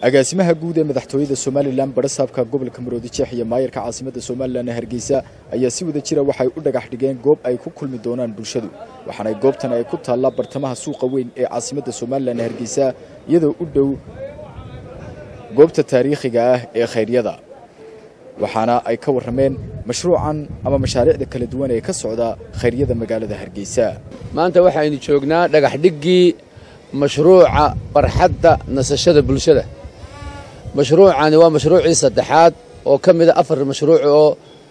agaasimaha guud ee madaxtooyada somalilan barasaabka gobolka maroodi jeex iyo maayarka caasimadda somalilan ee hargeysa ayaa si wada jira waxay u dhagax dhigeen goob ay ku kulmi doonaan bulshadu waxaana goobtan ay ku taallaa bartamaha suuqa weyn ee caasimadda somalilan ee hargeysa iyadoo u dhow goobta taariikhiga ah ee khayryada waxaana ay ka warrameen mashruucan ama mashaariicda kala duwan ee ka socda khayryada magaalada hargeysa maanta waxaynu joognaa dhagax dhiggii mashruuca barxadda nasashada bulshada mashruucani waa mashruucii saddexaad oo ka mida afar mashruuc oo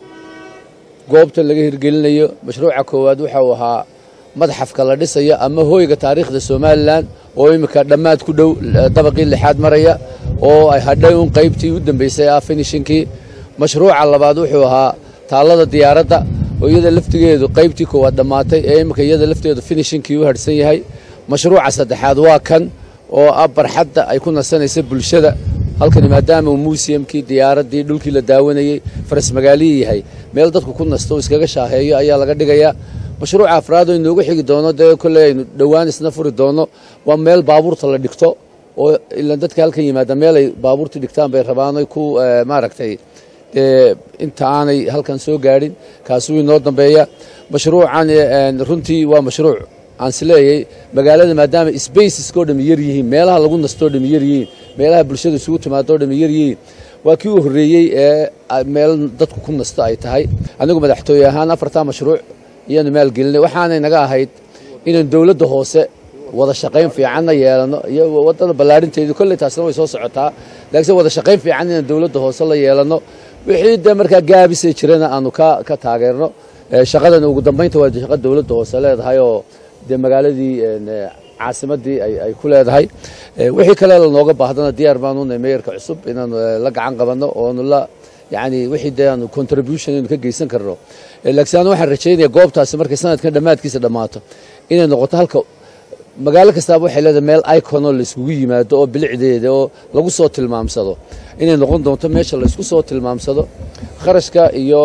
goobta laga hirgelinayo mashruuca koowaad waxa uu ahaa madxafka la dhisayo ama hooyga taariikhda somalilan oo iminka dhammaad ku dhow dabaqii lixaad maraya oo ay hadhay un qaybtii u dambaysay ah finishinkii mashruuca labaad wuxuu ahaa taallada diyaaradda oo iyada laftigeedu qaybtii koowaad dhammaatay ee iminka iyada lafteedu finishinkii u harhsan yahay mashruuca saddexaad waa kan oo ah barxadda ay ku nasanaysa bulshada halkani maadaama uu muusiyamkii diyaaraddii dhulkii la daawanayey faras magaalihii yahay meel dadku ku nasto iskaga shaaheeyo ayaa laga dhigayaa mashruuca afraad oo inoogu xigi doono dee kolley aynu dhowaan isna furi doono waa meel baabuurta la dhigto oo ilaan dadka halkan yimaada meel ay baabuurta dhigtaan bay rabaan oy ku maaragtay dee inta aanay halkan soo gaadhin kaasuu inoo dambeeya mashruucan runtii waa mashruuc aan isleeyay magaalada maadaama sbaceskao dhami yar yihiin meelaha lagu nastoo dhami yar yihiin meelaha bulshada isugu timaadoo dhami yar yihiin waa kii u horreeyey ee meel dadku ku nasto ay tahay anigu madaxtooye ahaan afartaa mashruuc iyaanu maalgelinay waxaanay naga ahayd inaan dowladda hoose wada shaqayn fiicanna yeelano iyo waddada ballaadhinteedu kolley taasna way soo socotaa laakiinse wada shaqayn fiican inaan dowladda hoose la yeelano wixii dee markaa gaabisay jirana aanu ka ka taageerno shaqadan ugu dambaynta waa shaqa dowladda hoose leedahay oo dee magaaladii caasimaddii ay ku leedahay wixii kale lanooga baahdana diyaar baanu nahay meeyarka cusub inaanu la gacan qabanno oonu la yacni wixii dee aanu contribution aynu ka geysan karno laakiin anu waxaan rajaynaya goobtaasi markay sanadkan dhammaadkiisa dhammaato inay noqoto halka magaalo kastaaba waxay leedahay meel iconoo la iskugu yimaado oo bilicdeeda oo lagu soo tilmaamsado inay noqon doonto meesha la isku soo tilmaamsado kharashka iyo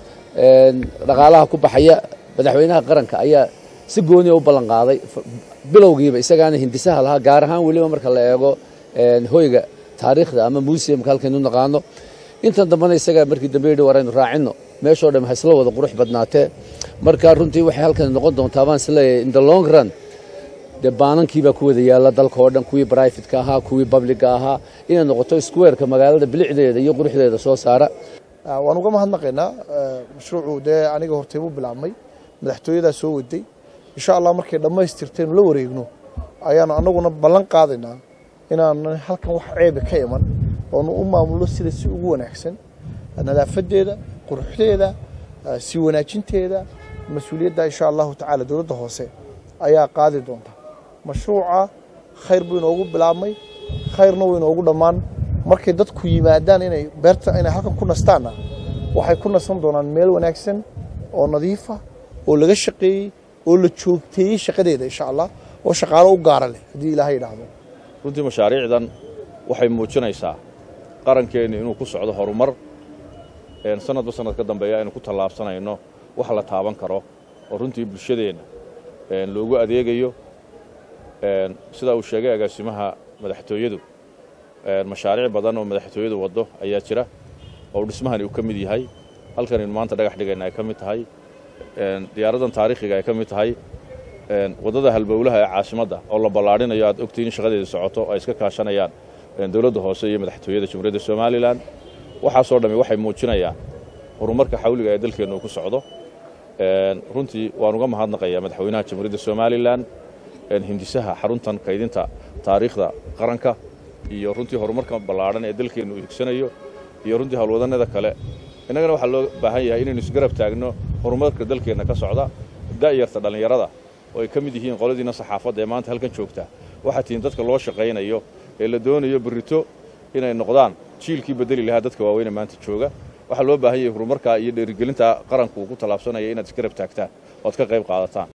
dhaqaalaha ku baxaya madaxweynaha qaranka ayaa si gooniya u ballan qaaday bilowgiiba isagaana hindisaha lahaa gaar ahaan weliba marka la eego hoyga taariikhda ama museumka halkaynu naqaano intan dambena isagaa markii dambe yidhi waraynu raacinno meeshoo dham ha isla wada qurux badnaatee marka runtii waxay halkan noqon doontaa baan isleeyahay in the long run dee baanankiibaa ku wada yaalla dalka oo dhan kuwii brifatka ahaa kuwii babliga ahaa inay noqoto squareka magaalada bilicdeeda iyo quruxdeeda soo saara waan uga mahadnaqaynaa mashruucu dee aniga hortaybu bilaabmay madaxtooyadaa soo waday insha allah markay dhammaystirtaynu la wareegno ayaanu annaguna ballan qaadaynaa inaanan halkan wax ceebe ka iman oonu u maamulno sida si ugu wanaagsan nadaafadeeda quruxdeeda sii wanaajinteeda mas-uuliyadda insha allahu tacaala dowladda hoose ayaa qaadi doonta mashruuca khayr buu inoogu bilaabmay khayrna wuu inoogu dhammaan markay dadku yimaadaan inay beerta inay halkan ku nastaanna waxay ku nasan doonaan meel wanaagsan oo nadiifa oo laga shaqeeyey oo la joogteeyey shaqadeeda insha allah oo shaqaalo u gaara leh haddii ilaahay idhaahdo runtii mashaariicdan waxay muujinaysaa qarankeennu inuu ku socdo horumar sanadba sanad ka dambeeya aynu ku tallaabsanayno wax la taaban karo oo runtii bulshadeenna loogu adeegayo sidaa uu sheegay agaasimaha madaxtooyadu mashaariic badan oo madaxtooyadu waddo ayaa jira oo dhismahani uu ka mid yahay halkanaynu maanta dhagax dhigayna ay ka mid tahay diyaaraddan taariikhiga ay ka mid tahay waddada halbowlaha ee caasimadda oo la ballaadhinayo aad ogtiin in shaqadeeda socoto ay iska kaashanayaan dowladda hoose iyo madaxtooyada jamhuuriyadda somalilan waxaasoo dhammi waxay muujinayaan horumarka xawliga ee dalkeennu uu ku socdo runtii waan uga mahadnaqayaa madaxweynaha jamhuuriyadda somalilan hindisaha xaruntan kaydinta taariikhda qaranka iyo runtii horumarka ballaadhan ee dalkeennu uu higsanayo iyo runtii howlwadannada kale innagana waxaa loo baahan yahay inaynu isgarab taagno horumarka dalkeenna ka socda da'yarta dhallinyarada oo ay ka mid yihiin qoladiina saxaafadda ee maanta halkan joogta waxaa tihiin dadka loo shaqaynayo ee la doonayo berrito inay noqdaan jiilkii bedeli lahaa dadka waaweyne maanta jooga waxaa loo baahan yahay horumarkaa iyo dheerigelinta qaranku uu ku tallaabsanaya inaad isgarab taagtaan oad ka qayb qaadataan